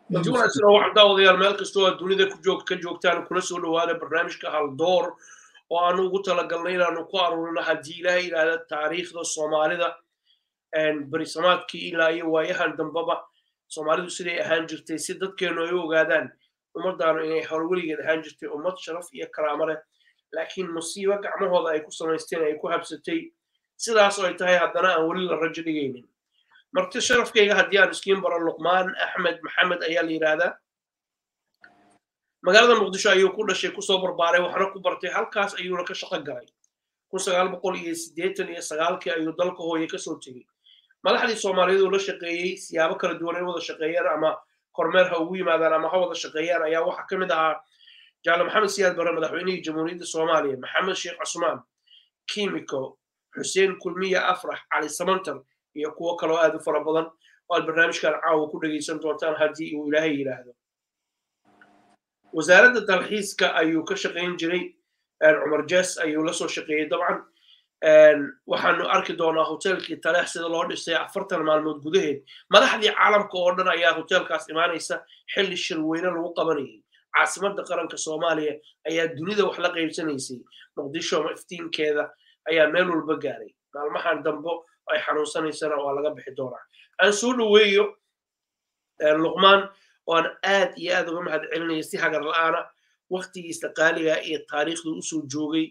haddii wanaagsan oo waxaan daawadayaal meel kastoo aad dunida ku joog ka joogtaan kuna soo dhawaada barnaamijka haldoor oo aanu ugu talagalnay inaanu ku aruurino haddii ilaahay yidhaahda taariikhda soomaalida berisamaadkii ilaa iyo waayahan dambaba soomaalidu siday ahaan jirtay si dadkeenu ay u ogaadaan ummaddaanu inay hore weligeed ahaan jirtay ummad sharaf iyo karaamo leh laakiin musiibo gacmahooda ay ku samaysteen ay ku habsatay sidaas oo ay tahay haddana aan weli la rajo dhigaynin marti sharafkayga haddii aan iskiin baro luqmaan axmed maxamed ayaa la yidhaahdaa magaalada muqdisho ayuu ku dhashay kusoo barbaaray waxna ku bartay halkaas ayuuna ka shaqo galay kun sagaal boqol iyo siddeetan iyo sagaalkii ayuu dalka hooye kasoo tegey madaxdii soomaaliyeed uu la shaqeeyey siyaabo kala duwan ay wada shaqeeyaan ama kormeer ha ugu yimaadaan ama ha wada shaqeeyaan ayaa waxaa ka mid ahaa jaale maxamed siyaad bare madaxweynihii jamhuuriyadda soomaaliya maxamed sheekh cusmaan kimiko xuseen kulmiya afrax cali samantar iyo kuwo kaloo aad u fara badan oo aad barnaamijkan caawa ku dhegaysan doontaan haddii uu ilaahay yidhaahdo wasaaradda dalxiiska ayuu ka shaqayn jiray cumar jes ayuu la soo shaqeeyey dabcan waxaanu arki doonaa hotelkii taleex sida loo dhisay afartan maalmood gudaheed madaxdii caalamka oo dhan ayaa hotelkaas imaanaysa xilli shirweyne lagu qabanayay caasimadda qaranka soomaaliya ayaa dunida wax la qaybsanaysay muqdisho iftiinkeeda ayaa meel walba gaaray maalmahan dambo ay xanuunsanaysana waa laga bixi doonaa aan soo dhoweeyo luqmaan oo aan aad iyo aad uga mahad celinaya si hagar la'aana waktigiisa qaaliga iyo taariikhdu usoo joogay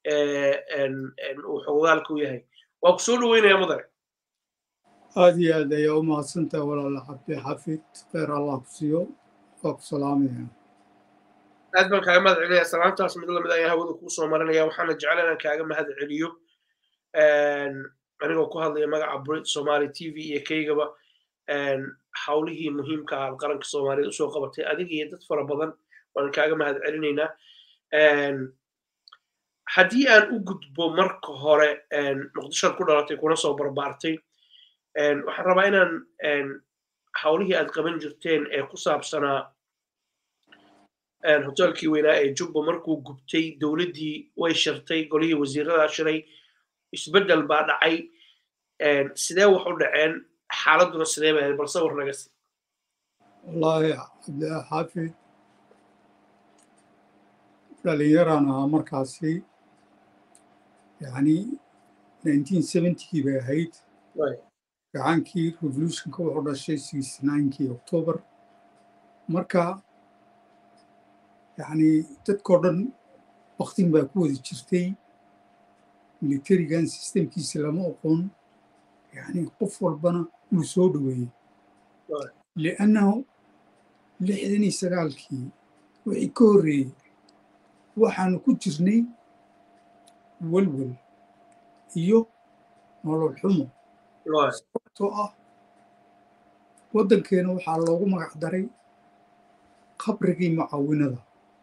uu xogogaalka u yahay waa ku soo dhoweynaya mudane aad iyo aad ayaa u mahadsantaha walaala cabdi xafid kheyr allah ku siiyo waa ku salaamaya aad baan kaaga mahad celinaya salaantaas mid lamid ayaan hawada kuu soo marinaya waxaana jecel inaan kaaga mahad celiyo anigoo ku hadlaya magaca brit somali t v iyo kaygaba hawlihii muhiimka ah qaranka soomaaliyeed usoo qabatay adiga iyo dad fara badan waan kaaga mahad celinaynaa haddii aan u gudbo marka hore muqdishoad ku dhalatay kuna soo barbaartay waxaan rabaa inaan hawlihii aad qaban jirteen ee ku saabsanaa hotelkii weynaa ee jubba markuu gubtay dowladdii way shirtay golihii wasiiradaa shiray isbeddel baa dhacay sidee wax u dhaceen xaaladuna sidee ba ahayd bal sawir naga si wallaahi cabdillah xaafid dhalinyaraan ahaa markaasi yacni nineteen seventykii bay ahayd gacankii revolutionka wuxuu dhashay sixty ninekii october marka yacni dadkao dhan waktin baa ku wada jirtay militarigan sistemkiisa lama oqon yacni qof walbana wuu soo dhoweeyey liannahu lixdan iyo sagaalkii wixii ka horreeyey waxaanu ku jirnay welwel iyo nolol xumo sababtoo ah waddankeena waxaa loogu magac daray qabrigii mucaawinada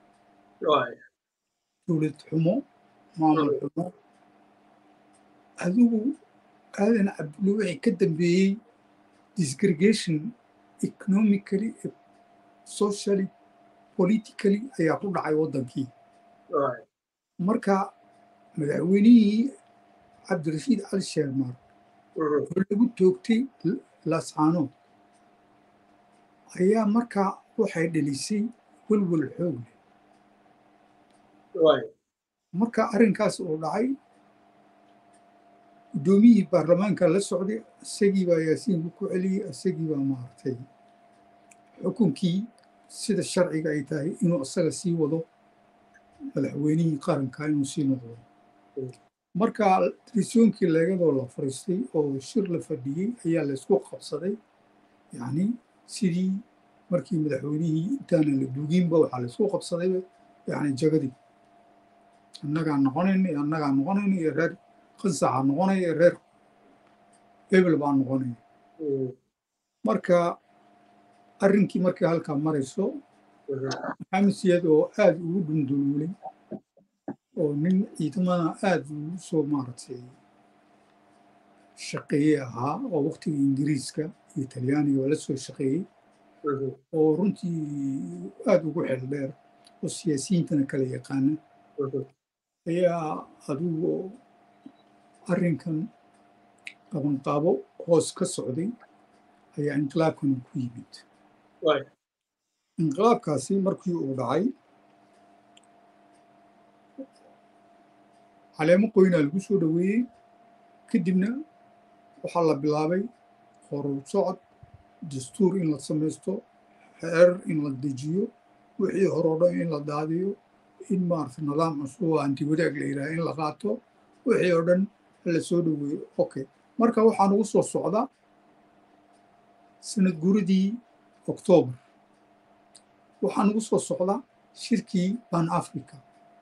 dowlad xumo maamul xumo adigu aadan cabdulle wixii ka dambeeyey disgregation economically socially politically ayaa ku dhacay waddankii marka madaxweynihii cabdirashiid cali sheermaar oo lagu toogtay lascaanood ayaa markaa waxay dhelisay welwel xoog leh marka arrinkaas uu dhacay guddoomiyihii baarlamaanka la socday isagii baa yaasiinku ku celiyey isagii baa maartay xukunkii sida sharciga ay tahay inuu isaga sii wado madaxweynihii qaranka inuu sii noqdo marka risoonkii leegadoo la fariistay oo shir la fadhiyey ayaa laysku qabsaday yacni sidii markii madaxweynihii intaanan la duuginba waxaa laysku qabsaday yacni jagadii annagaa noqonayna iyo annagaa noqonayna iyo reer qansaxa noqonaya iyo reer hebel baa noqonaya marka arrinkii markay halkaa marayso maxamed siyaad oo aad ugu dhunduluulay oo nin ciidamada aad ugu soo maaragtay shaqeeye ahaa oo waktigii ingiriiska iyo talyaaniga oo la soo shaqeeyey oo runtii aad ugu xel dheer oo siyaasiyiintana kala yaqaana ayaa adigu arrinkan qabanqaabo hoos ka socday ayaa inqilaabkan ku yimid inqilaabkaasi markii uu dhacay caleemo qoynaa lagu soo dhoweeyey kadibna waxaa la bilaabay horur socod dastuur in la samaysto xeerar in la dejiyo wixii horoo dhan in la daadiyo in maarata nidaam cusub oo anti wadaag la yidhaha in la qaato wixii oo dhan la soo dhoweeyo okay marka waxaa nagu soo socda sanad guradii oktoobar waxaa nagu soo socda shirkii ban africa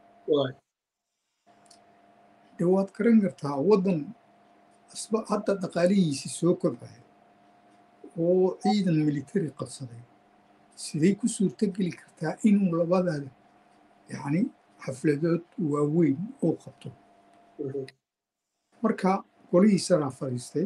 de waad garan kartaa waddan hadda dhaqaalihiisii soo kobcaya oo ciidan militari qabsaday siday ku suurtogeli kartaa inuu labadaada yacni xafladood waaweyn uu qabto marka golihii saraa fadhiistay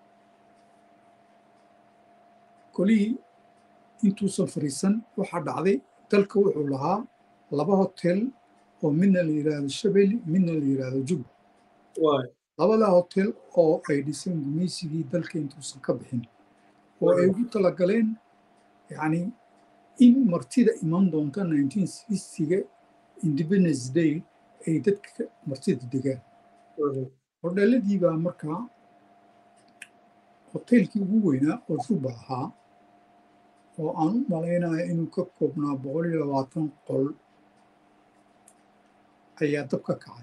golihii intuusan fadhiisan waxaa dhacday dalka wuxuu lahaa laba hotel oo midna la yidhaahdo shabeli midna la yidhaahdo juba labadaa hotel oo ay dhiseen gumaysigii dalka intuusan ka bixin oo ay ugu talagaleen yacni in martida iman doonta ga independence day ay dadka martida degaan hodheeladii baa markaa hoteelkii ugu weynaa oo juba ahaa oo aan u malaynaya inuu ka koobnaa boqol iyo labaatan qol ayaa dab ka kacay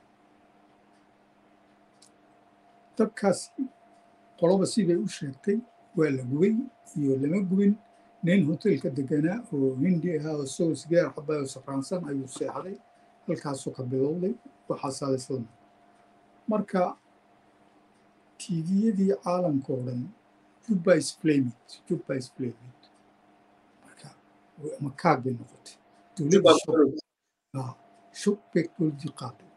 dabkaasi qoloba siday u sheegtay waa la gubay iyo lama gubin nin hoteelka deganaa oo hindi ahaa oo isagoo sigaar xabay oo safraansan ayuu seexday halkaasuu ka bilowday waxaasaa laislam marka tviyadii caalamka oo dhan juba isflamid juba isflamid marka makaag bay noqotay dowladda shub bay dowladdii qaaday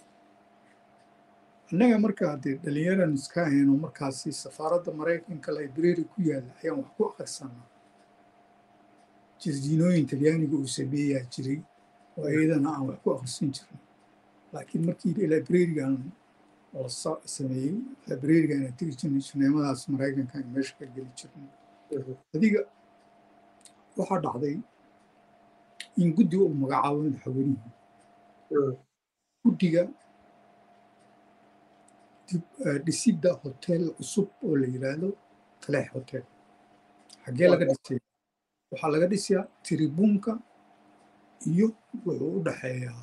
annaga markaa dee dhalinyaran iska ahayno markaasi safaaradda maraykanka library ku yaalla ayaan wax ku akhrisanaa jirdiinooyin talyaaniga uu sameeyaa jiray oo iyadana aan wax ku akhrisan jirnay laakiin markii librarigan la sameeyey librarigan aan tegi jirnay shineemadaas maraykanka aan meesha ka geli jirnay adiga waxaa dhacday in guddi uu magacaabo madaxweynihii guddiga dhisidda hotel cusub oo la yidhaahdo taleex hotel xaggee laga dhisay waxaa laga dhisayaa tiribuunka iyo wuxuu u dhaxeeyaa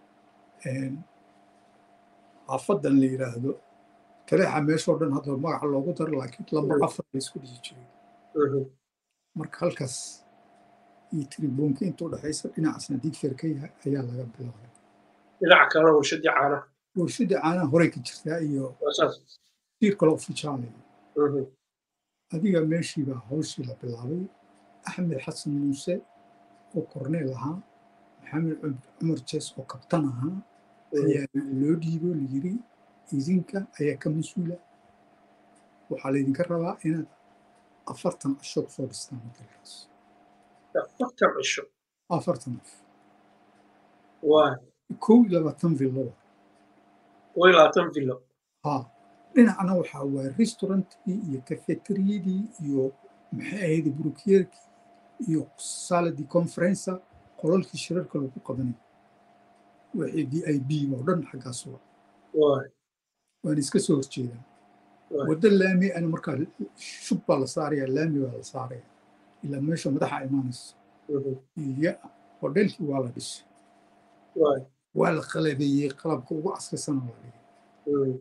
xaafadan la yidhaahdo taleexa meeshoo dhan hadda magaca loogu daro laakiin lambar afar la isku dhihi jiray marka halkaas iyo tiribuunka inta u dhexaysa dhinacasna digfer ka yahay ayaa laga bilaabay dhinaca kalena warshadii caanaha warshadii caanaha horey ka jirtaa iyo tiir kale ofijaale adiga meeshii baa hawshii la bilaabay axmed xasan muuse oo korneel ahaa maxamed cumar jees oo kabtan ahaa ayaa loo dhiibo layiri idinka ayaa ka mas-uula waxaa laydinka rabaa inaad afartan cisho kusoo dhistaan hotelkaas afartan cisho afartan af waa kow iyo labaatan villo kow iyo labaatan villo ha dhinacna waxaa waa restaurantkii iyo kafeteriyadii iyo maxay ahayd burukiyerkii iyo saladii conferenca qolalkii shirarka lagu qabanay wixii d i b oo dhan xaggaas wa waan iska soo horjeedaa waddo laami ana markaa shub baa la saaraya laami baa la saaraya ilaa meesha madaxa imaanaysa iyo hodheelkii waa la dhisay waa la qalabeeyey qalabka ugu casrisana waa dhigay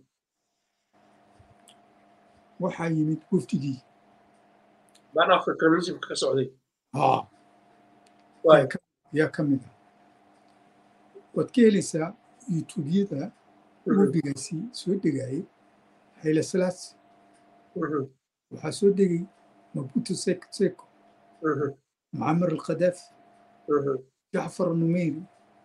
waxaa yimid wafdigii ban africanismka ka socday haa yaa ka mid ah waad ka helaysaa youtubeyada wafdigaasi soo degayay hayle salaasi waxaa soo degay mabuto seko mucamar alkhadaafi jacfar numeyri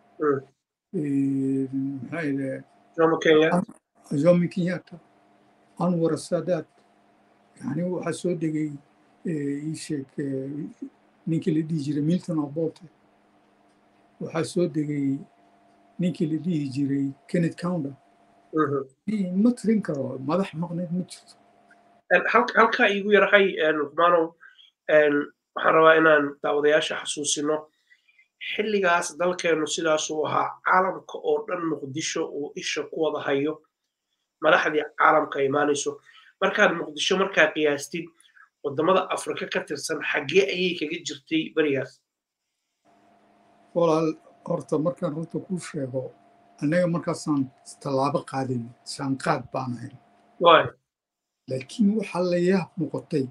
maxaa jomo kenyatta anwar saadaad yani waxaa soo degay ii sheeg ninkii la dhihi jiray milton abote waxaa soo degay ninkii la dhihi jiray kenneth counter ma tirin karo madax maqneed ma jirto halkaa iigu yarahay luqmaanow waxaan rabaa inaan daawadayaasha xasuusino xilligaas dalkeennu sidaasuu ahaa caalamka oo dhan muqdisho uu isha ku wada hayo madaxdii caalamka imaanayso markaad muqdisho markaa qiyaastid waddamada afrika ka tirsan xaggee ayay kaga jirtay berigaas walaal horta markaan runta kuu sheego annaga markaasaan tallaabo qaadin saanqaad baan ahayn laakiin waxaa la yaab noqotay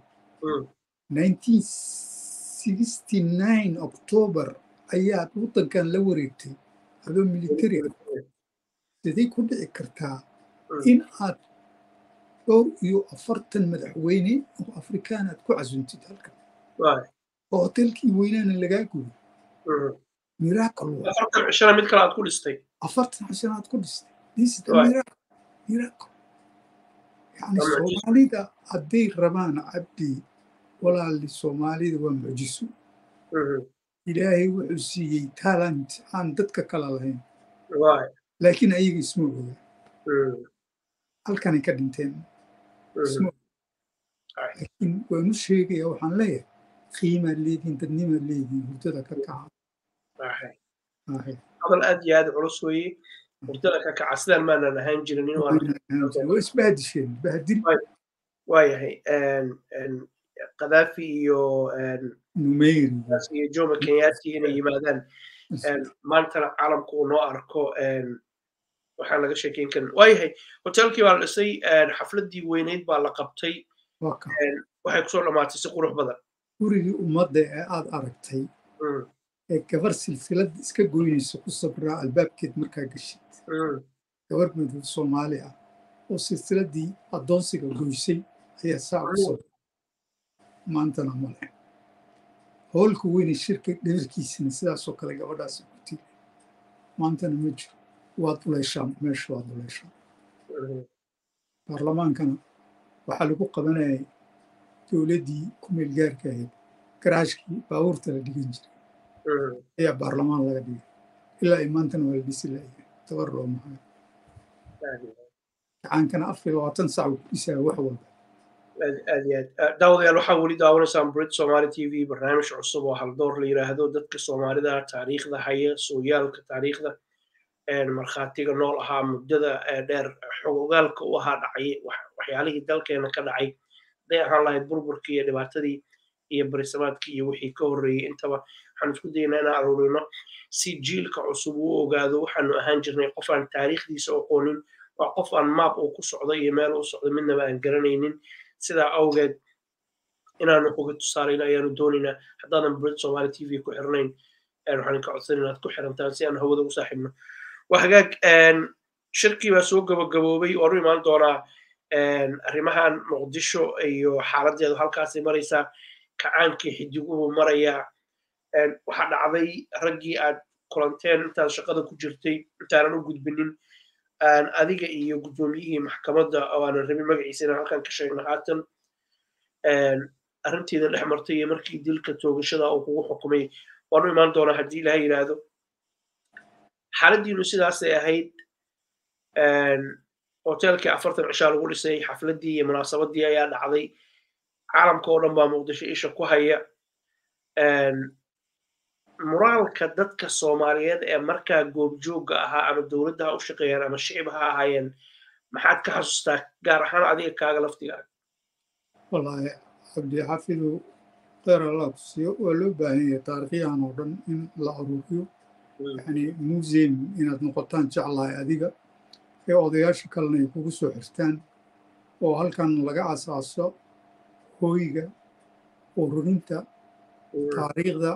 october ayaad waddankan la wareegtay adoo militari ah siday ku dhici kartaa in aad dhowr iyo afartan madaxweyne oo afrikaan aad ku casuntid halkan oo hotelkii weynaana lagaa guday miracle afartan cishana mid kale aad ku dhistay afartan cishana aad ku dhistay this is the miracle miracle yani soomaalida hadday rabaan cabdi walaali soomaalida waa mucjiso ilaahay wuxuu siiyey talent aan dadka kala lahayn laakiin ayaga isma oga halkanay ka dhinteen isma laakiin waanu sheegaya waxaan leeyahay qiimaad leedihin dadnimaad leedihin hurdada ka kaca hadal aad iyo aad culus weeye hurdada ka kaca sidaan maanan ahaan jirin waa isbahdisheen bahdil waayahay qadaafi iyo numeyri iyo jomo kenyati inay yimaadaan maantana caalamku uu noo arko waxaan laga sheekeyn karin waayahay hotelkii baa la dhisay xafladdii weyneyd baa la qabtay waxay kusoo dhammaatay si qurux badan gurigii ummadda ee aad aragtay ee gabar silsilad iska goynaysa ku sabraa albaabkeed markaa geshid gabar madow soomaali ah oo silsiladdii addoonsiga goysay ayaa saa u sabra maantana male howlka weyne shirka dheerkiisina sidaasoo kale gabadhaasi ku tiri maantana ma jiro waad uleyshaan meesha waad uleyshaan baarlamaankana waxaa lagu qabanayay dowladdii kumeel gaarka ahayd garaashkii baabuurta la dhigan jiray ayaa baarlamaan laga dhigay ilaa ay maantana waa la dhisi layahay tabar loo mahayo gacaankana afar iyo labaatan sac uu ku dhisaya wax walba aad iyo aad daawadayaal waxaa weli daawanaysaan brit somali t v barnaamij cusub oo haldoor la yiraahdo dadka soomaalida taariikhda haya sooyaalka taariikhda markhaatiga nool ahaa muddada dheer xogogaalka u ahaa dhacay waxyaalihii dalkeena ka dhacay hadday ahaan lahayd burburkii iyo dhibaatadii iyo barisamaadkii iyo wixii ka horreeyey intaba waxaan isku daynaa inaan aruurino si jiilka cusub uu ogaado waxaanu ahaan jirnay qof aan taariikhdiisa aqoonin waa qof aan maab uu ku socdo iyo meel uu socdo midnaba aan garanaynin sidaa awgeed inaanu xoga tusaalayna ayaanu doonaynaa haddaadan brit somali t v ku xirnayn waxaan ka codsan inaad ku xirantaan si aan hawada ugu saaxiibno waa hagaag shirkii baa soo gabagaboobay waanu imaan doonaa arrimahan muqdisho iyo xaaladeedu halkaasay maraysaa kacaankii xidiguhu marayaa waxaa dhacday raggii aad kulanteen intaad shaqada ku jirtay intaanan u gudbinin adiga iyo guddoomiyihii maxkamadda oo aanan rabin magaciisa inaan halkan ka sheegno haatan arrinteeda dhex martay iyo markii dilka toogashada uu kugu xukumay waanu imaan doonaa haddii ilaha yidhaahdo xaaladdiinu sidaasay ahayd hotelkii afartan cishaa lagu dhisay xafladdii iyo munaasabaddii ayaa dhacday caalamka oo dhan baa muqdisho isha ku haya muraalka dadka soomaaliyeed ee markaa goobjoogga ahaa ama dowladda ha u shaqeeyaan ama shicib ha ahaayeen maxaad ka xasuustaa gaar ahaan adiga kaaga laftigaa wallaahi cabdixafidu kheyr allah ku siiyo waa loo baahan yahay taarikhyahan oo dhan in la aruuriyo yani museum inaad noqotaan jeclahay adiga ee odayaasha kalena ay kugu soo xirtaan oo halkan laga asaaso hooyga ururinta taariikhda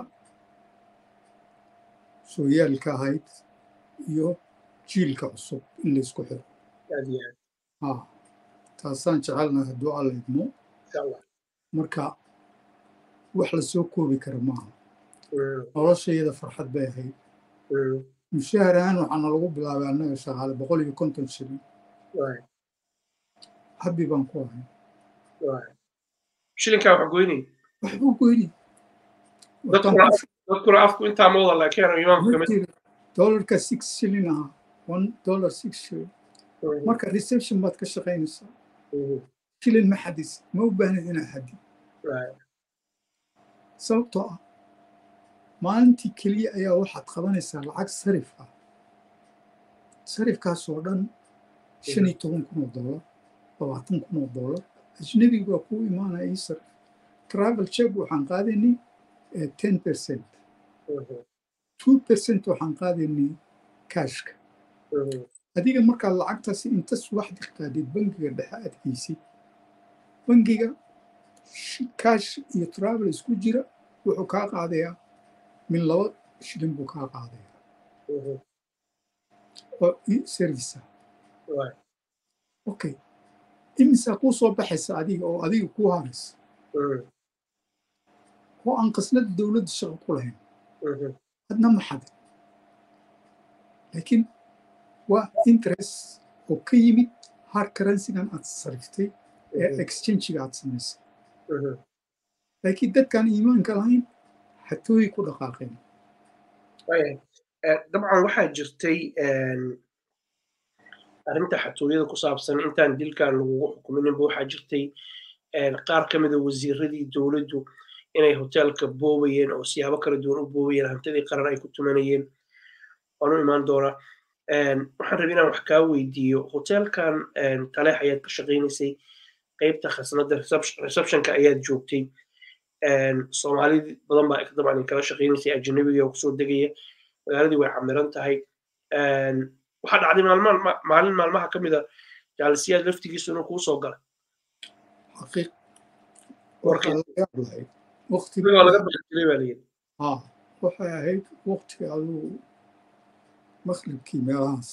sooyaalka ahayd iyo jiilka cusub in laysku xiro taasaan jecelnahay hadduu alla idmo marka wax la soo koobi kara maaha noloshayada farxad bay ahayd mushahar ahaan waxaana lagu bilaabay annaga shaqaale boqol iyo konton shilin habbi baan ku ahay shilinkaa wax goynay waxbuu goynay dadkuna afku intaa ma wada laakiin imaamku kamid dollarka six shilin ahaa one dollar six shilin marka reception baad ka shaqaynaysaa shilin ma xadis ma u baahnid inaa xadid sababtoo ah maalintii keliya ayaa waxaad qabanaysaa lacag sarif ah sarifkaasoo dhan shan iyo toban kun oo dollar labaatan kun oo dollar ajnabiga waa kuu imaanaya ii sarif travel check waxaan qaadaynay ten percent two percent waxaan qaadaynay cashka adiga markaad lacagtaasi inta subaxdii qaadid bangiga dhexe aad geysid bangiga cash iyo travel isku jira wuxuu kaa qaadayaa min laba shilin buu kaa qaadayaa oo service okay imisaa kuu soo baxaysa adiga oo adiga kuu haraysa oo aan qasnada dowladda shaqo ku lahayn hadna ma xadin laakiin waa interest oo ka yimid hard currencygan aad sariftay ee exchangiga aad samaysay laakiin dadkaan iimaanka lahayn xatooyi ku dhaqaaqeen dabcan waxaa jirtay arrinta xatooyada ku saabsan intaan dilkan lagugu xukumininba waxaa jirtay qaar ka mida wasiiradii dowladdu inay hoteelka boobayeen oo siyaabo kala duwan u boobayeen hantidii qaran ay ku tumanayeen waanu imaan doonaa waxaan rabay inaan wax kaa weydiiyo hoteelkan taleex ayaad ka shaqaynaysay qaybta khasnada receptionka ayaad joogtay soomaali badan baa dabcan in kala shaqaynaysay ajanabiga oo kusoo degaya magaaladii way camiran tahay waxaa dhacday maalin maalmaha ka mida jaalisiyaad laftigiisu inuu kuu soo galay xaqiiq waa laga baqjiray baa layidhi waxay ahayd waqtiga aduu maqribkii meelahaas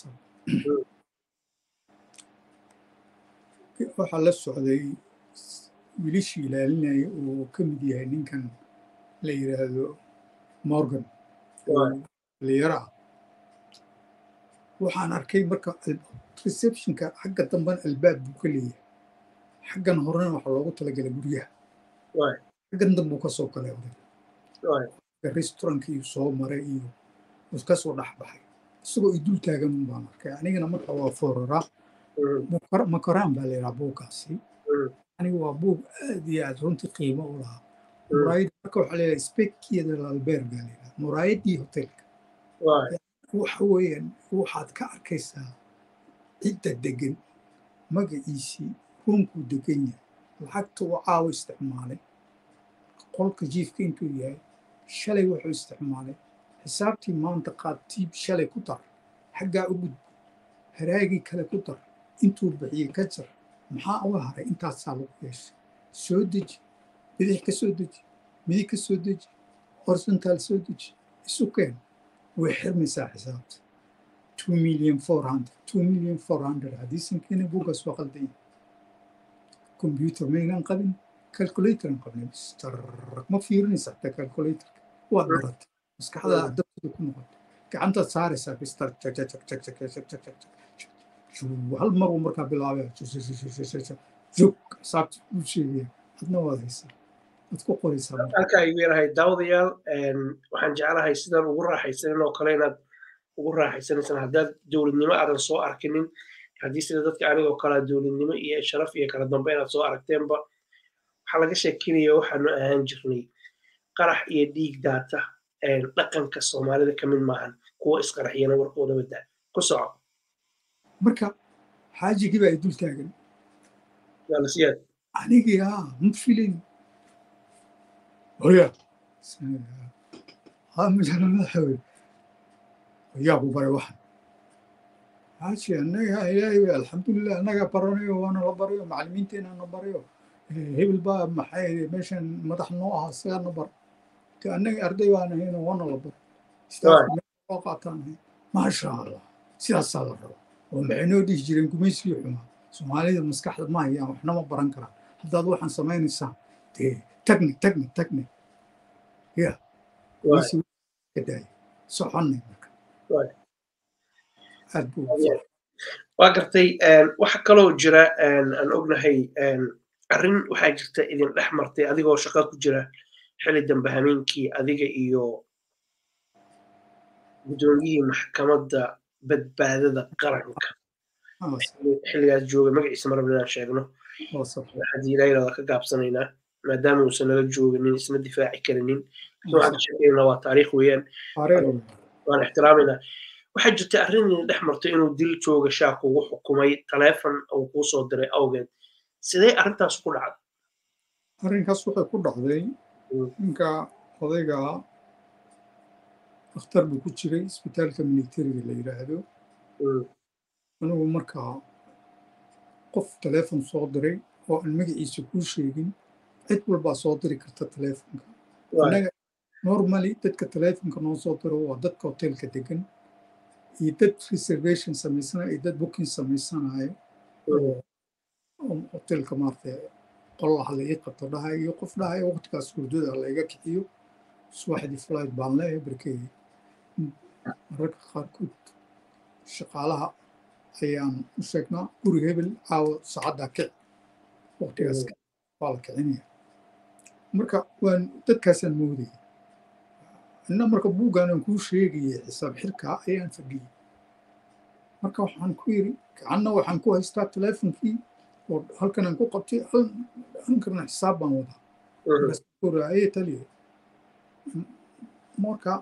waxaa la socday wilishii ilaalinaya oo ka mid yahay ninkan la yidhaahdo morgan dhalinyaro ah waxaan arkay marka receptionka xagga dambena albaab buu ka leeyahay xaggan horena waxaa loogu talagalay guryaha xaggan dambuu ka soo galay oday restaurantka iyo soo maray iyo ka soo dhex baxay isagoo i dul taagan baan arkay anigana marka waa fororaa makoraan baa layidhaha buuggaasi aniga waa buug aad iyo aad runtii qiimo u lahaa muraayad marka waxaa layidhaha spekiyada lalbeer baa layidhaha muraayaddii hotelka waxa weeyaan waxaad ka arkaysaa cidda degan magaciisii ruunkuu degan yahay lacagta uu caawo isticmaalay qolka jiifka intuu yahay shalay wuxuu isticmaalay xisaabtii maanta qaad tiib shalay ku dar xaggaa u gudbo haraagii kale ku dar intuu bixiyey ka jar maxaa uga haray intaasaa lagu yeeshay soo deji bidix ka soo deji midig ka soo deji horsontaal soo deji isu keen way xirmaysaa xisaabta two million four hundred two million four hundred haddiisan keena buuggaas waa qaldan yahay computer maynan qabin calculatoran qabnay ma fiirinaysa xataa calculatorka waad baratay maskaxdaa dabtada ku noqotay gacantaad saaraysaa bistar hal mar uu markaa bilaabaya jog xisaabta u sheegaya adna waad haysaa waad ku qoraysaa halkaa igu yarahay daawadayaal waxaan jeclahay sidaan ugu raaxaysanin oo kale inaad ugu raaxaysanaysan haddaad dowladnimo aadan soo arkinin haddii sida dadka anigoo kalea dowladnimo iyo sharaf iyo kala dambe inaad soo aragteenba waxaa laga sheekinaya waxaanu ahaan jirnay qarax iyo dhiig daata dhaqanka soomaalida ka mid maahan kuwa isqaraxiyana warkooda wadaa ku soco marka xaajigii baa dul taagan yaalasiyaad anigii haa ma filin oya mujana madaxawey yaa ku baray waxan xaaji annaga ilaahay alxamdulilah annaga baranayo waana la barayo macallimiinteena na barayo hebel baa maxay meeshan madax noo ahaa isagaana bar de annaga arday baan ahayno waana la baro istaafoo qaataan ahay maasha allah sidaasaa la raba oo maxay noo dhihi jireen gumaysigii xumaa soomaalida maskaxda ma hayaan waxna ma baran karaan haddaad waxaan samaynaysaa dee tagni tagni tagni ya daaya soconnay marka aad buu waa gartay waxa kaloo jira aan ognahay arrin waxaa jirta idin dhex martay adigoo shaqa ku jira xili dambe hameenkii adiga iyo guddoomiyihii maxkamadda badbaadada qaranka xilligaas jooga magaciisa marabna inaan sheegno haddii ilaahirada ka gaabsanaynaa maadaama uusan nala jooginin isna difaaci karinin waxaan ka sheekeynaa waa taariikh weeyaan waan ixtiraamayna waxaa jirta arrin dhex martay inuu dil jooga shaak ugu xukumay taleefon uu kuu soo diray awgeed sidee arrintaas ku dhacday arrinkaas waxay ku dhacday ninka odayga dhakhtar buu ku jiray isbitaalka militariga la yidhaahdo anigu markaa qof taleefon soo diray oo aan magaciisa kuu sheegin cid walbaa soo diri karta taleefonka annaga normally dadka taleefonka noo soo diro waa dadka hotelka degan iyo dad reservation samaysanayo iyo dad booking samaysanayo oo hotelka maarata qolaha la ii qabto dhahay iyo qof dhahay waqtigaas hurdada layga kiciyo subaxdii flight baan leeyahay barkey mararka qaarkood shaqaalaha ayaan u sheegnaa guri hebel caawa saacaddaa kici waqtigaas waa la kicinaya marka waan dadkaasaan moodaya inna marka buuggaanaan kuu sheegaya xisaab xirkaa ayaan fadhiyey marka waxaan ku yidhi gacanna waxaan ku haystaa teleefonkii oo halkanaan ku qabtay halkana xisaab baan wadaa aye taliye marka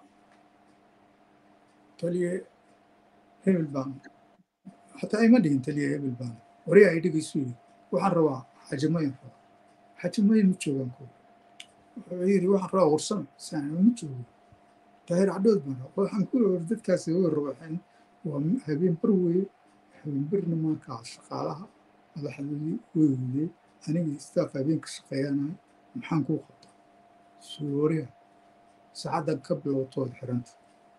taliye hebel baan xataa ima dhihin taliye hebel baan wariyaa ay dhegaysu yidhi waxaan rabaa xajimayan rabaa xajimayan ma joogaan ko wuxuu yidhi waxaan rabaa warsame saana ma joogo daahir cadhood baan rabaa waxaan ku yidhi dadkaasi way rabaxeen waa habeen bar weeye habeen barna markaa shaqaalaha madaxdoodii way weydee aniga istaaf habeenka shaqeeyanahay maxaan kuu qabtaa suuriya saacaddan ka bilowtood xiranta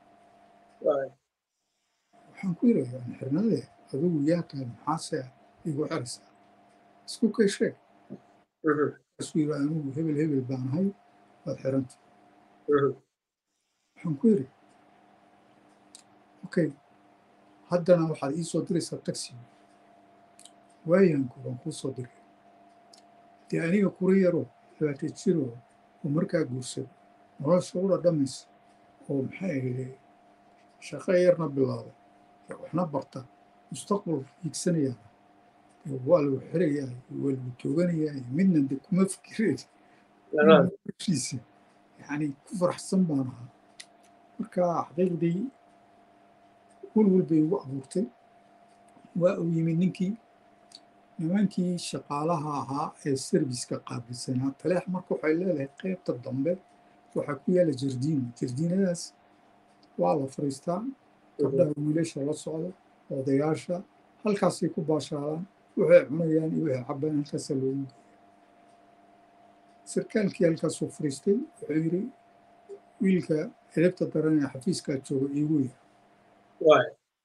waxaan ku yidhi aan xirnadee adigu yaa tahay maxaase igu xiraysaa isku kay sheeg isu yidhi anigu hebel hebel baan ahay waad xiranta waxaan ku yidhi okay haddana waxaad ii soo diraysaa taxi waayaanku waan kuu soo diray dee aniga kura yaroo labaatan jiroo oo markaa guursada nolosha u dhadhamaysa oo maxay ahayde shaqo yarna bilaabay waxna barta mustaqbal hiigsanayaa waa lagu xirayaa waa lagu tooganayaa midna de kuma fikireen heshiisa yani ku faraxsan baan ahaa marka xaqiiqdii walwal bay igu abuurtay waa uu yimid ninkii nimankii shaqaalaha ahaa ee serviska qaabilsanaa taleex marka waxay leedahay qaybta dambe waxaa ku yaala jardiino jardiinadaas waa la fariistaa gabdhaha wiilasha la socda odayaasha halkaasay ku baashaalaan waxay cunayaan iyo waxay cabbaan halkaasaa loogu geeya sarkaalkii halkaasuu fariistay wuxuu yidhi wiilka edabta daran ee xafiiskaa jooga iigu yar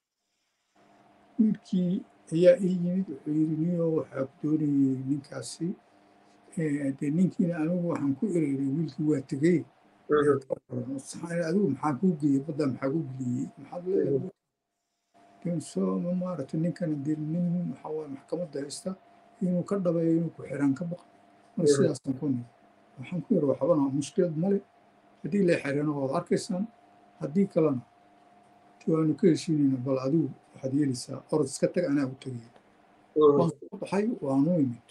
wiilkii ayaa ii yimid wuxuu yidhi niyo waxaa ku doonayay ninkaasi dee ninkiina anigu waxaan ku ereeray wiilkii waa tegey adigu maxaa kuu geeyey badda maxaa ku geliyey maxaad leedahay soo maaragtay ninkana dee nin waxaa waaye maxkamadda haysta inuu ka dhabeeyo inuu ku xiraan ka baqa mar sidaasaan ku nid waxaan ku yidhi waxbana mushkilad male haddii la xirana waad arkaysaan haddii kalena waanu ka heshiinayna bal adigu waxaad yeelaysaa orod iska tag anaa u tegaya waan soo baxay waanu imid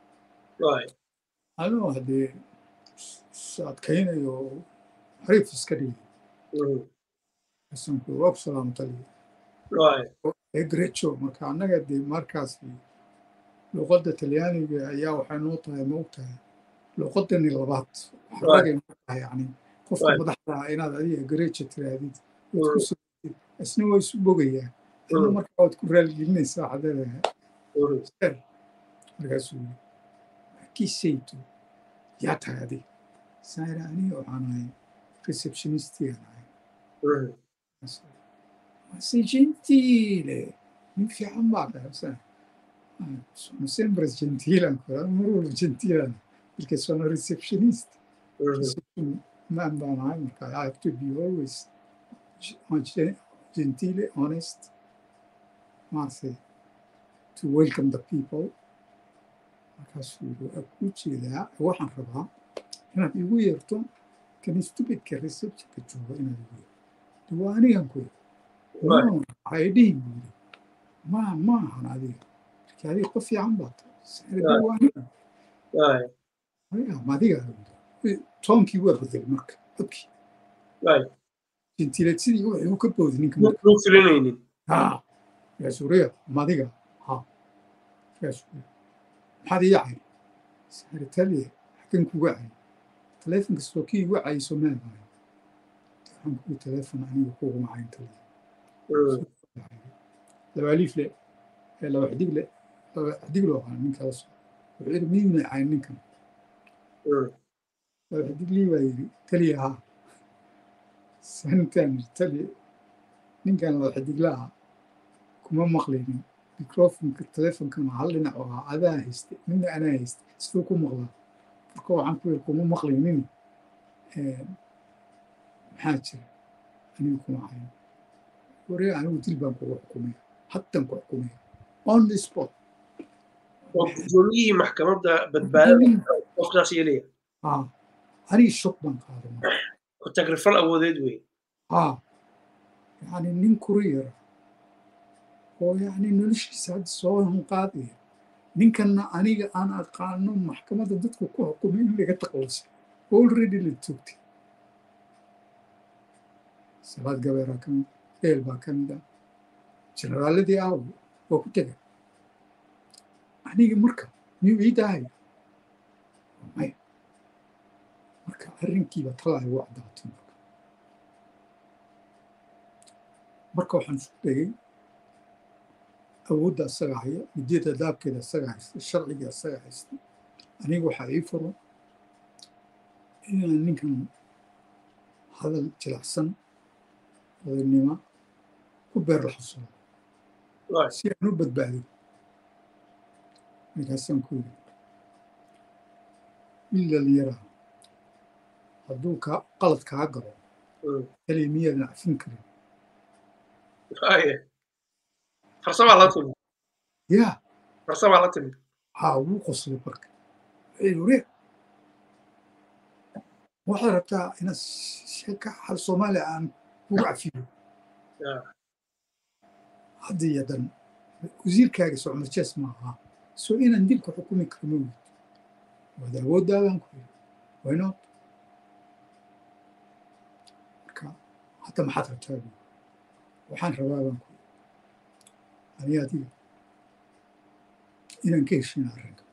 anoo haddee adkaynayo xariif iska dhigay asanku waa ku salaamtaliya egrejo marka annaga dee markaas luqadda talyaaniga ayaa waxay noo tahay ma og tahay luqadani labaad ragay noo tahay yani qofka madaxda ah inaad adiga egrejo tirahdid isna waa isu bogayaan ina markaa waad ku raaligelinaysaa waxaad leedahay markaasuu yiri markiisayto yaa tahay adiga saira aniga waxaan ahay receptionistigaan ahay mase gentile nin fiican baa qaybsan sono sempre gentile ancora mar walba gentilan perché sono receptionist reception man baan ahay marka i have to be always gentile honest maaragtay to welcome the people markaasuu yiri waa kuu jeedaa waxaan rabaa inaad igu yeerto kan stupidka receptionka jooga inaad igu yeerto waa anigan ku yiri waxay dhihin buu yiri ma maahan adiga marka adiga qof fiican baa tahay waa anigan madiga toonkii waa bedelay marka codkii jintileed sidii wuxuu ka boodi ninka muu filanaynin yaasuuriya madiga ha yaasuuriya maxaad ii cay saaritaliya xakan kuga cay taleefonka soo kii igu cayso meedahay waxaan kugu taleefon aniga kuguma cayn taliya labaaliif le laba xidig le laba xidig loo qaa ninka la soo wuxuu yidhi miyuuna cayn ninkan laba xidig lii baa yidhi taliya haa santan taliya ninkan laba xidig la ah kuma maqlaynin microfonka taleefonkana hal dhinac oo ah adaa haystay midna anaa haystay siduu ku maqlaa marka waxaan ku yidhi kuma maqlaynin maxaa jira anigu kuma cayn waree anigu dil baan kugu xukumaya haddan ku xukumaya on the spot gudoomiyihii maxkamadda badbaadada qofkaas yeelaya anigi shok baan qaaday tagrifal awoodeed wey yani nin kuriyara oo yani noloshiisa hadda soo hanqaadaya ninkanna aniga aan aqaano maxkamadda dadku ku xukumay in laga taqlusay already la toogtay salaad gabeeraa ka mid eel baa ka mid ah generaaladii aawo waa ku tegay aniga marka miyuu ii daahaya maya marka arrinkiiba talaa igu caddaatay marka marka waxaan isku dayay awoodda asaga haya midiyada daabkeeda asaga haysta sharciga asaga haysta aniga waxaa ii furo inaan ninkan hadal jilacsan odaynimo ku beer la xusuro si aan u badbaado markaasaan ku yidhi wiil dhalinyaraa hadduu ka qalad kaa galo kaliya miyaadan cafin karin farsamaa la timid ya farsamaa la timid haa wuu qoslay marka wuxuu ware waxaad rabtaa inaad sheeka hal soomaaliya aan kugu cafiyo hadda iyo dan wasiirkaaga socmar jees ma aha soo inaan dilka xukumi karo ma weyid waad awooddaadaan ku yiri waynood marka hadda maxaad rabtaa bu waxaan rabaa baan ku ani adiga inaan ka heshina arrinka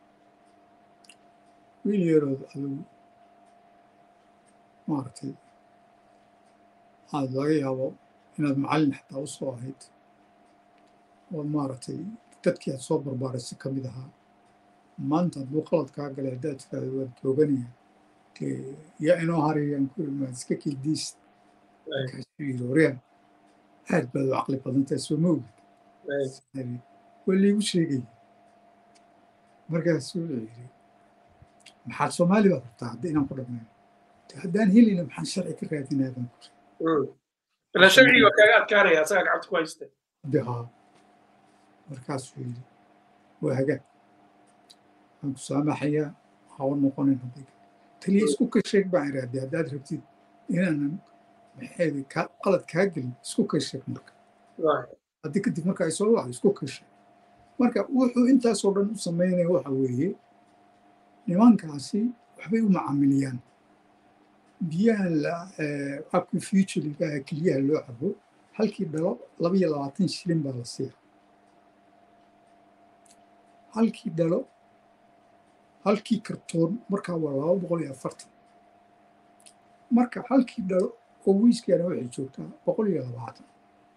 wiil yarood adigu maaragtay aad laga yaabo inaad macallin xataa u soo ahayd oo maaragtay dadkii aad soo barbaaraysa ka mid ahaa maanta hadduu qalad kaa galay haddaad tiraahdo waan tooganaya dee yaa inoo harayaan ku imaad iska kildiis markaasuu yidhi wariyaan aad baad u caqli badantahay soo ma ogid waa liigu sheegaya markaasuu wuxuu yidhi maxaad soomaali baad rabtaa hadda inaan ku dhammayno haddaan helina maxaan sharci ka raadinaa baan ku ilan sharciga kaaga adkaanaya asagaa gacanta ku haysta de haa markaasuu yidhi waa hagaag waan ku saamaxayaa hawa noqonin hadday taliya isku ka sheeg baan irahdee haddaad rabtid inaanan maxeedi qalad kaa gelin isku ka sheeg marka haddii kadib marka ay soo wacdo isku ka sheeg marka wuxuu intaasoo dhan u samaynaya waxa weeye nimankaasi waxbay u macaamiliyaan biyahan aquafutuliga keliyaha loo cabo halkii dhalo laba iyo labaatan shilin baa la siiya halkii dhalo halkii kartoon markaa waa laba boqol iyo afartan marka halkii dhalo oo wiiskaana waxay joogtaa boqol iyo labaatan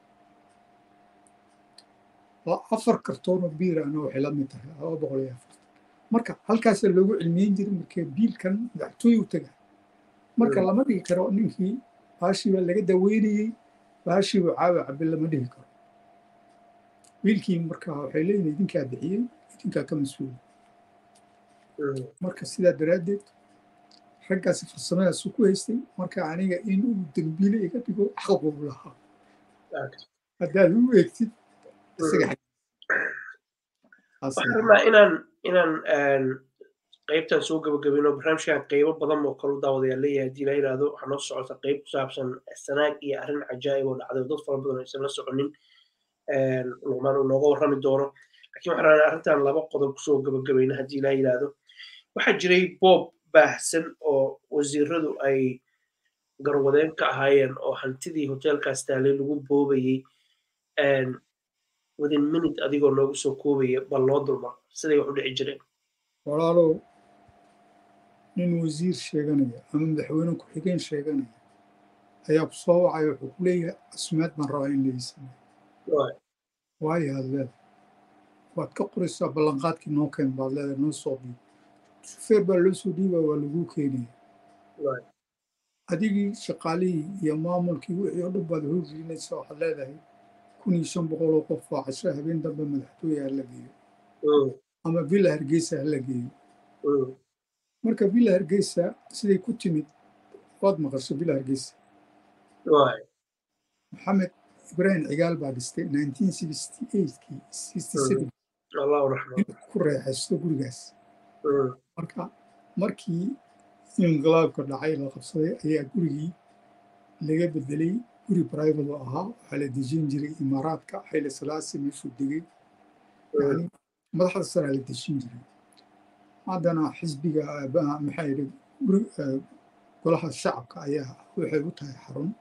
afar kartoonoo biirana waxay la mid tahay laba boqol iyo afartan marka halkaasaa loogu cilmiyen jiray markee biilkan madaxtooy u tagaa marka lama dhigi karo ninkii baashii baa laga daweynayey baashii buu caawa cabe lama dhihi karo wiilkii marka waxay leeyihin idinkaa bixiyey idinkaa ka mas-uula marka sidaa daraaddeed raggaasi farsamadaasu ku haystay marka aniga in uu dembiile iga dhigo xaq uu lahaa haddaad u eegtid isaga waxaan rabnaa inaan inaan qaybtan soo gabagabino barnaamijkan qaybo badan oo kalu daawadayaa leeyahay haddii la yidhaahdo waxaa noo socota qayb ku saabsan sanaag iyo arrin cajaa'ib oo dhacday dad fara badan aysan la soconin luqmaan uu nooga warrami doono lakiin waxaan rabnaa arrintan laba qodob kusoo gabagabayna haddii la yidhaahdo waxaa jiray boob baahsan oo wasiiradu ay garwadeen ka ahaayeen oo hantidii hotelkaas taalay lagu boobayey within minute adigoo noogu soo koobaya bal loo dulmar siday wax u dhici jireen walaalow nin wasiir sheeganaya ama madaxweyne ku-xigeen sheeganaya ayaa ku soo wacay wuxuu ku leeyahay asmaad baan rabaa in laii sameeyo waayo aad leedahay waad ka qoraysaa ballanqaadkii noo keen baad leedahay noo soo dhiib shufeer baa loo soo dhiibaa waa laguu keenaya adigii shaqaalihii iyo maamulkii wixii oo dhan baad horgelinaysa waxaad leedahay kun iyo shan boqol oo qof oo casho habeen dambe madaxtooye ha la geeyo ama villa hargeysa ha la geeyo marka villa hargeysa siday ku timid waad maqasho villa hargeysa maxamed ibraahim cigaal baa dhistay kii ku reexaysto gurigaas marka markii inqilaabka dhacay la qabsaday ayaa gurigii laga bedelay guri private oo ahaa waxaa la dejin jiray imaaraadka xayla salaasi meeshuu degay yani madaxda saraa la dejin jiray haddana xisbiga maxaa yidhi golaha shacabka ayaa waxay u tahay xarun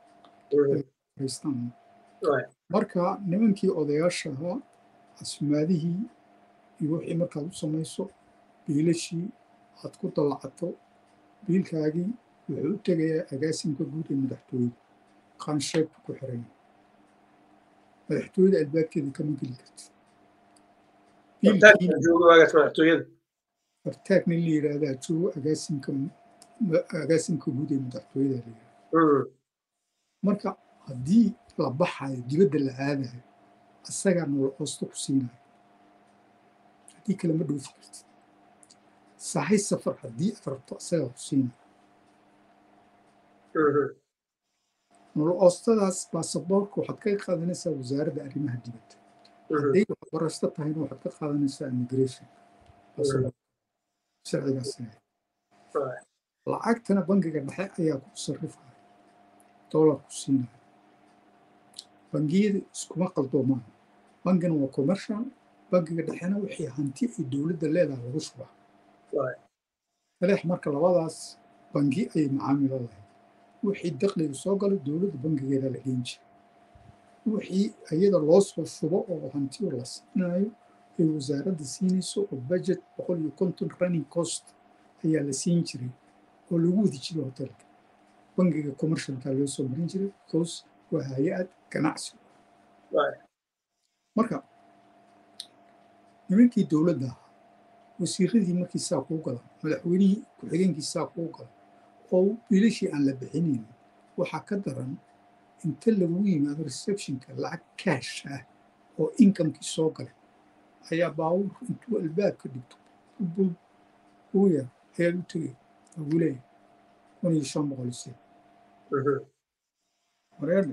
marka nimankii odayaasha ahaa asmaadihii iyo wixii markaad u samayso biilashii aad ku dallacato biilkaagii wuxuu u tegayaa agaasimka guud ee madaxtooyada qansheebka ku xiran madaxtooyada albaabkeeda kama geli kartid fartaag nin la yidhaahdaa joogo agaasimka agaasimka guud ee madaxtooyada la yidhahda marka haddii la baxayo dibadda la aadayo asagaa nolol hoosto ku siinayo haddii kale ma dhoofi kartid sahay safar haddii aad rabto asagaa ku siinayo nolol hoostadaas baasaboorka waxaad ka qaadanaysaa wasaaradda arrimaha dibadda hadday waxbarashto tahayna waxaad ka qaadanaysaa immigration sharcigaas lacagtana bangiga dhexe ayaa ku sarrifaya dollar ku siinaya bangiyada iskuma qaldoomaan bangina waa commercial bangiga dhexena wixii hanti ay dowladda leedahay lagu shubaa taleex marka labadaas bangi ayay macaamilo lahayd wixii dakliga soo galay dowladda bangigeeda la geen jiray wixii iyada loo soo shubo oo hantiyo la siinayo ay wasaaradda siinayso oo budget boqol iyo konton running cost ayaa la siin jiray oo lagu wadi jiray hotelka bangiga commercialka loo soo marin jiray because waa hay-ad ganacsi marka nimankii dowladda ahaa wasiiradii markii saa kuu galan madaxweynihii ku-xigeenkii saa kuu galan oo biilashii aan la bixinayn waxaa ka daran inta lagu yimaado receptionka lacag kaash ah oo inkamkii soo galay ayaa baawur intuu albaabka dhigto bul uya ayaad u tegay ugu leeyahay kun iyo shan boqol ise wareerne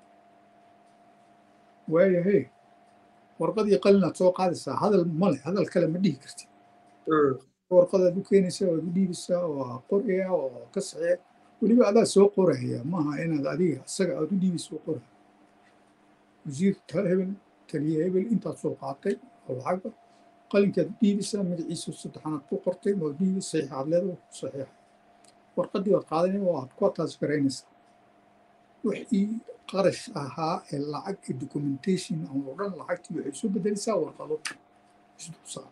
waayahay warqadii qalinaad soo qaadaysaa hadal male hadal kale ma dhihi kartid warqadaad u keenaysaa waad u dhiibaysaa waa qoraya oo ka saxee weliba adaa soo qoraya maaha inaad adiga isaga aad u dhiibaysa u qoraya wasiir hebel taliye hebel intaad soo qaatay oo lacagba qalinkaad u dhiibaysaa magaciisa saddexaanaad ku qortay ma dhiibi saxiix aad leedahay ku saxiixa warqadii waad qaadanaya oo aad ku ataas garaynaysaa wixii qarash ahaa ee lacag ee documentation oo dhan lacagtii waxay soo bedelaysaa warqado isdulsaa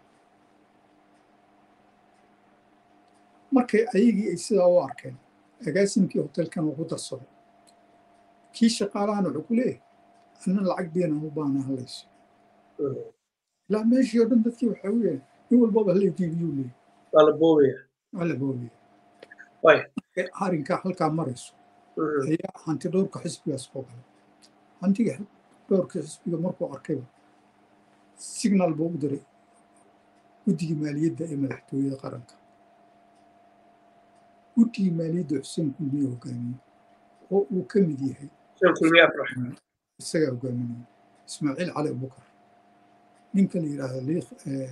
markay ayagii ay sidaa u arkeen agaasimkii hotelkan ugu darsaday kii shaqaalahana wuxuu ku leeyahay anna lacag beenan u baana halayso ilaa meeshii oo dhan dadkii waxaa u yahay nin walbaba hala jiibiyuu leeyahay waa la boobaya waa la boobaya way arrinkaa halkaa marayso ayaa hanti dhowrka xisbigaas oo galay hantiga dhowrka xisbiga markuu arkayba signal buu u diray guddigii maaliyadda ee madaxtooyada qaranka guddigii maaliyadda xuseen kulmiye hogaamiyey oo uu ka mid yahay isagaa hogaaminaya ismaaciil cali abubakar ninka la yidhaahdo liiq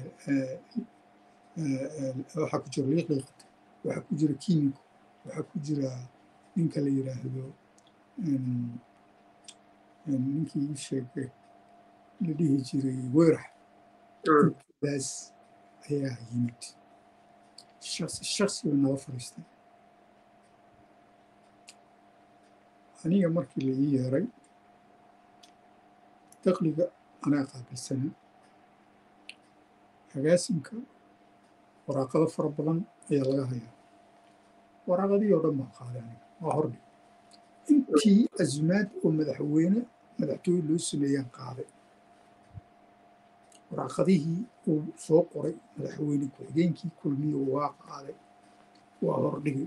waxaa ku jira liiq liiqata waxaa ku jira kiimiko waxaa ku jira ninka la yidhaahdo ninkii ii sheegay la dhihi jiray weyrax daas ayaa yimid shaksi shaksi bay nala fadhiistay aniga markii la ii yeeray daqliga anaa qaabilsanaa agaasimka waraaqado fara badan ayaa laga hayaa waraaqadii oo dhan baan qaaday aniga waa hordhig intii azumaad oo madaxweyne madaxtooye loo sameeyaan qaaday waraaqadihii uu soo qoray madaxweyne ku-xigeenkii kulmiye waa qaaday waa hordhigay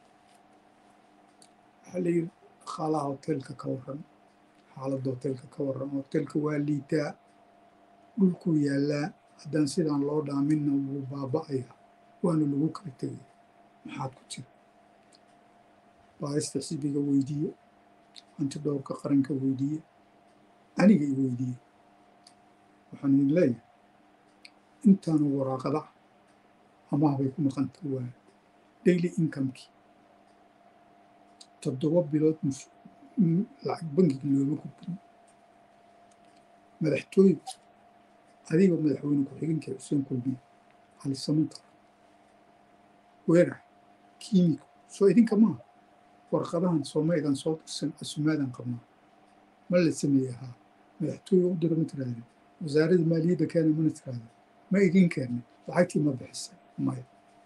waxaa la yidhi dhaqaalaha hoteelka ka warran xaaladda hoteelka ka warran hoteelka waa liitaa dhulkuu yaallaa haddaan sidaan loo dhaaminna wuu baaba'aya waana lagu kala tegaya maxaad ku jira baarista xisbiga weydiiye hanti dhowrka qaranka weydiiye aniga i weydiiye waxaan idin leeyahay intaanu waraaqada amaah bay ku maqanta waa daily incomekii toddoba bilood lacag bankiga looma gudbin madaxtooygu adiga madaxweyne ku-xigeenka xuseen kulmiye cali samantar weerax kiimiko soo idinka maaha warqadahan soomaydan soo dirsan asumaadan qabnaa ma la sameeye haa madaxtooye u dira ma tirahdeen wasaaradda maaliyadda keena mana tirahdeen ma idin keenay lacagtii ma bixisay maya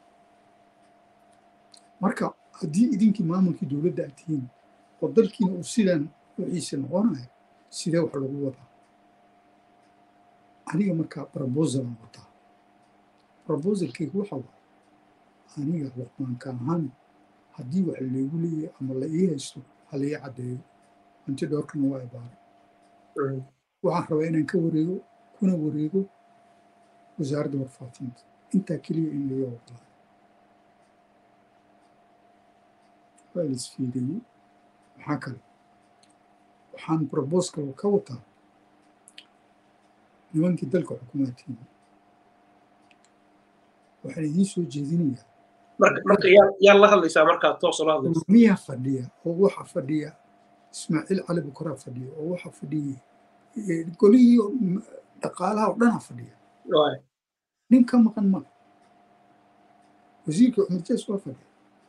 marka haddii idinkii maamulkii dowladda aad tihiin oo dalkiina uu sidaan wixiisa noqonayo sidee wax lagu wadaa aniga markaa brobosalan wataa brobosalkayga waxa waa aniga luqmaanka ahaan haddii wax laygu leeyahay ama la ii haysto ha la ii caddeeyo hanti dhowrkana waa ibaaray waxaan rabaa inaan ka wareego kuna wareego wasaaradda warfaafinta intaa keliya in laga wadlaayo waa la isfiiriyey maxaa kale waxaan broboskal ka wataa nimankii dalka xukumaadkiina waxaan idiin soo jeedinayaa marka yaa la hadlaysaa markaa toos la hadlaysa miyaa fadhiya oo waxa fadhiya ismaaciil cali bukaraa fadhiya oo waxa fadhiya golihii dhaqaalaha oo dhanaa fadhiya nin ka maqan ma wasiirka cumar jees waa fadhiya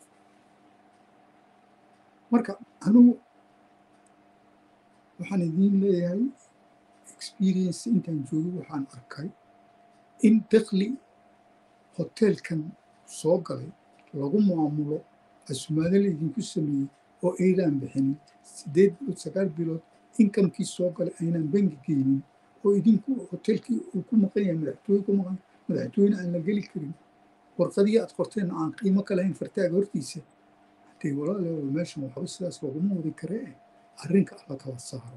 marka anugu waxaan idiin leeyahay experience intaan joogo waxaan arkay in dakli hoteelkan soo galay lagu maamulo asumaado la idinku sameeyey oo aydaan bixinin siddeed bilood sagaal bilood inkamkii soo galay aynaan bangi geynin oo idinku hoteelkii uu ku maqan yahay madaxtooye ku maqan madaxtooyena aan la geli karin warqadii aad qorteen aan qiimo ka lahayn fartaaga hortiisa hadee walaaleewa meeshan waxba sidaas laguma wadi karee arrinka alla kala saaro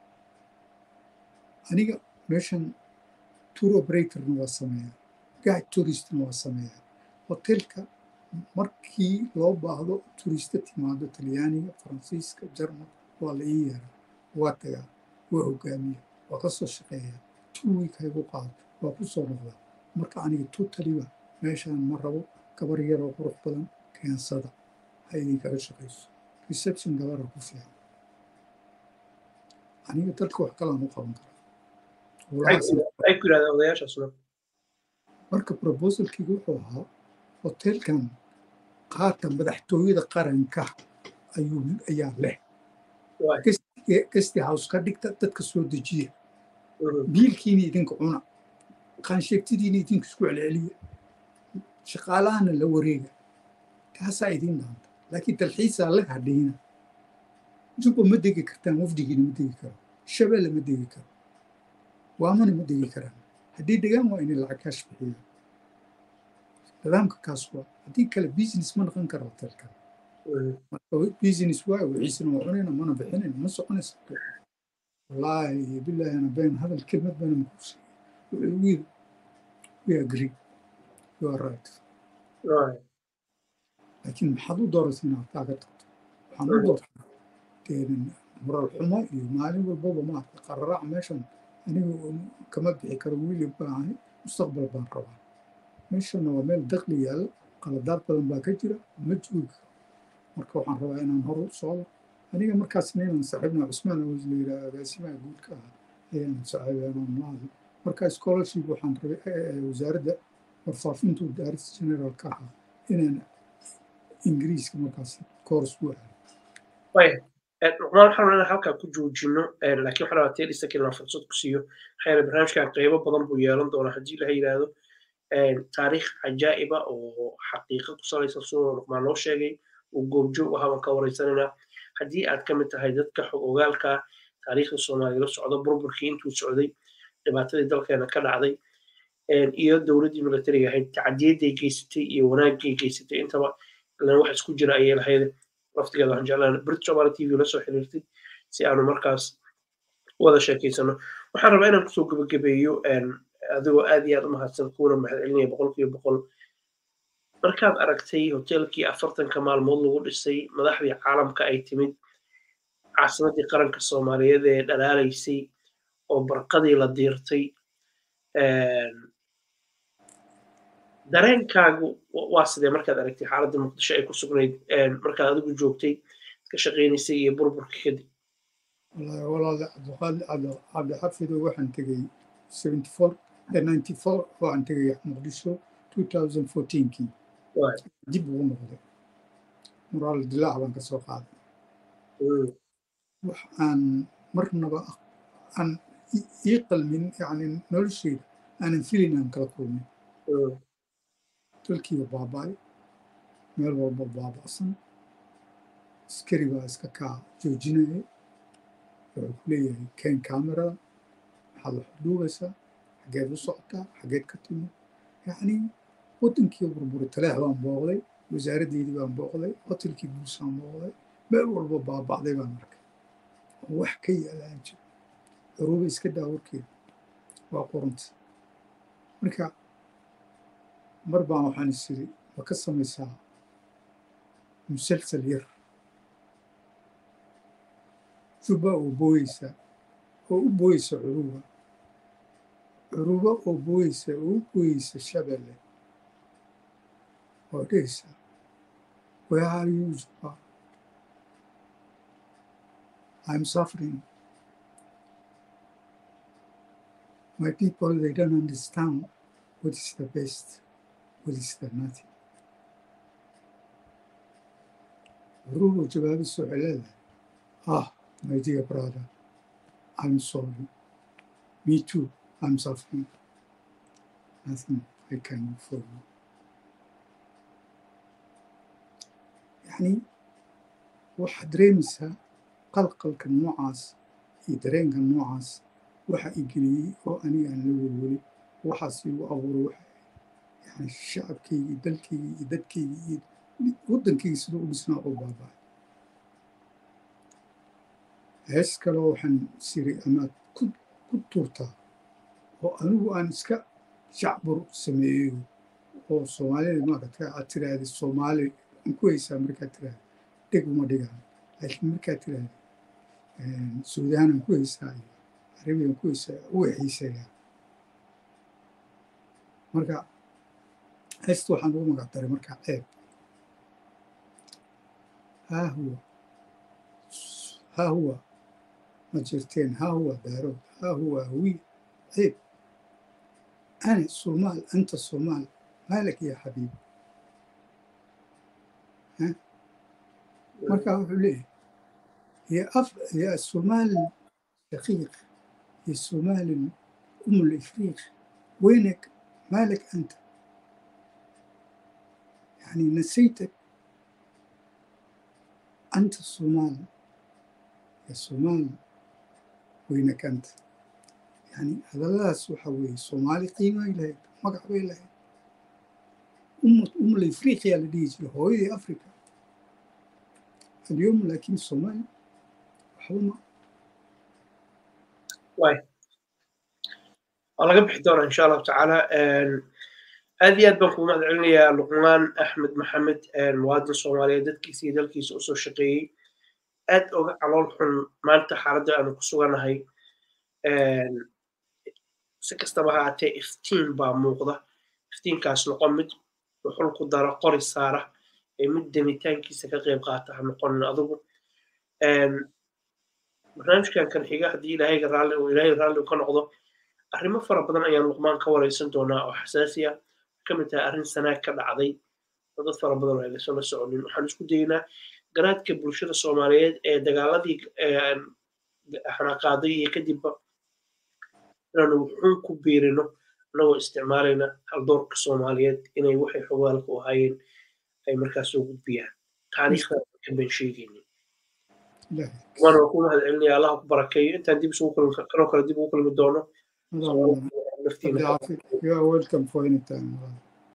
aniga meeshan tour operatorna waa sameeyaa guide touristna waa sameeyaa hoteelka markii loo baahdo turista timaado talyaaniga faransiiska jarmal waa la ii yeeraa waa tagaa waa hogaamiya waa ka soo shaqeeyaa two week haygu qaado waa ku soo noqdaa marka aniga totaliba meeshaan ma rabo gabar yaroo qurux badan keensada ha idinkaga shaqayso reception gabara ku fiican aniga dalka wax kalaan u qaban karaa marka proposalkiiga wuxuu ahaa hoteelkan qaata madaxtooyada qaranka ayuu ayaa leh gesti house ka dhigta dadka soo dejiya biilkiina idinka cuna qaansheegtidiina idinka isku celceliya shaqaalahana la wareega taasaa idin dhaanta laakiin dalxiisaa la hadhayna juba ma degi kartaan wafdigiina ma degi karo shabeelle ma degi karo waamana ma degi karaan haddii degaan waa inay lacag kaash bixiyaan nidaamka kaas waa haddii kale business ma noqon kara hotelkan marka business waayo wixiisana waa cunayna mana bixinayna ma soconaysa wallaahi bilaahi ana been hadal kelmad bana makuusay wuxuu igu yiri we agree you are right laakiin maxaad u dooratay inaad kaa ka tagto waxaan u doortaa moral xumo iyo maalin walbaba maarka qararaac meeshan anigu kama bixi karo wiili baahay mustaqbal baan rabaa meeshana waa meel dakli yaalla qaladaad badan baa ka jira ma joogi karo marka waxaan rabaa inaan hor u socdo aniga markaasna inaan saaxiibna cusmaan awis la yidhaha agaasimaha guudka ah ayaan saaxiibanaan maahay marka scholarship waxaan rabay wasaaradda warfaafintu daaris general ka ahaa inaan ingiriiska markaas koors ku aado luqmaan waxaan inaan halkaa ku joojino laakiin waxaan rabaa tee dhisakin inaan fursad ku siiyo maxaa yeele barnaamijkan qeybo badan buu yeelan doonaa haddii laha yidhaahdo taariikh cajaa'iba oo xaqiiqa ku salaysan sidoo luqmaan loo sheegay uu goobjoog ahaa baan ka wareysanayna haddii aad ka mid tahay dadka xog ogaalka taariikhda soomaaliya la socda burburkii intuu socday dhibaatadii dalkeena ka dhacday iyo dowladdii militariga ahayd tacdiyaday geysatay iyo wanaagay geysatay intaba ilan wax isku jira ayay lahayd laftigeeda waxaan jeclaan brit somali t v la soo xiriirtay si aanu markaas wada sheekeysano waxaan rabaa inaan kusoo gebagabeeyo adigoo aad iyo aad u mahadsan kuuna mahad celinaya boqolkiiba boqol markaad aragtay hoteelkii afartanka maalmood lagu dhisay madaxdii caalamka ay timid caasimaddii qaranka soomaaliyeed ee dhalaalaysay oo barqadii la diirtay dareenkaagu waa sidee markaad aragtay xaaladda muqdisho ay ku sugnayd markaad adigu joogtay ka shaqaynaysay iyo burburka kadib wallaahi walaale cabdiqaali cabdixafido waxaan tegey seventy four ninety four waxaan tegey muqdisho two thousand fourteenkii dib ugu noqday muraal dilaac baan ka soo qaaday wax aan marnaba aan ii qalmin yani nolosheyda aanan filin aan kala kulmin dalkiiba baaba'ay meel walba baaba'san askari baa iska kaa joojinaya wuxuu ku leeyahay keen kamerada maxaad wax duubaysaa xaggeed u socotaa xaggeed ka timid yacni waddankii burburi taleex baan booqday wasaaraddeydii baan booqday hotelkii buusaan booqday meel walba baaba'day baan arkay oo wax ka yaalaan jiro curuba iska daa warkeeda waa qoranta marka mar baan waxaan is iri ma ka samaysaa musalsal yar juba oo booyeysa oo u booyeysa curuba curuba oo booyeysa oo u booyeysa shabelle oo dhehaysa where are you juba I'm suffering my people they don't understand what is the best what is the nothing curuba jawaabisu waxay leedahay ah my dear brother, I'm sorry. Me too, I'm suffering. Nothing I can do for you. يعني waxaad dareemaysaa qalqalka noocaas iyo dareenka noocaas waxa i geliyey oo aniga aan la welweli waxaas igu abuuray waxa yani shacabkayga iyo dalkayga iyo dadkayga iyo waddankayga sidoo u dhisnaa oo baaba'ay hees kaleo waxaan siray amaad ku tuurtaa oo anigu aan iska shacbur sameeyo oo soomaalida maarata aad tiraahda soomaali aan ku haysaa markaad tiraahda dheg uma dhigaan laakiin markaad tiraahda suudaan aan ku haysaa iyo carabi aan ku haysaa u xiiseeyaa marka heesta waxaan ugu magac daray markaa ceeb haa huwa haa huwa ما جرتين ها هو دارود ها هو هوي عيب أنا الصومال أنت الصومال مالك يا حبيبي ها مركا ليه هي أف... هي الصومال شقيق هي الصومال أم الإفريق وينك مالك أنت يعني نسيتك أنت الصومال يا الصومال وينك أنت يعني هذا لا سوحوي صومالي قيمة إلهي مقع إلهي أم أم الإفريقيا اللي يجي هو أفريقيا اليوم لكن الصومال حومة واي الله قبح دورة إن شاء الله تعالى هذه أدبا كما علنيا لقمان أحمد محمد مواد الصومالية ددكيسي دلكيس أسو شقيي aad oga calool xun maanta xaaladda aanu ku sugannahay si kastaba haatee iftiin baa muuqda iftiinkaas noqon mid wuxul ku daro qori saara ee mid demitaankiisa ka qayb qaata ha noqonin adigu barnaamijkan kan xiga haddii ilaahayga raalli uu ilaahay raalli ka noqdo arrimo fara badan ayaan luqmaan ka waraysan doonaa oo xasaasi ah ka mid tahay arrin sanaag ka dhacday dad fara badan ay lasoo la soconin waxaan isku daynaa garaadka bulshada soomaaliyeed ee dagaaladii xanaaqaaday iyo kadibba inaanu wuxuun ku biirino anagoo isticmaalayna haldoorka soomaaliyeed inay waxay xogaalka u hayeen ay markaas soo gudbiyaan taariikhda ban sheegaynin waana ku mahad celinaya allah ku barakeeyo intaan dib isugu kulmi kanoo kale dib ugu kulmi doono You are welcome for any time.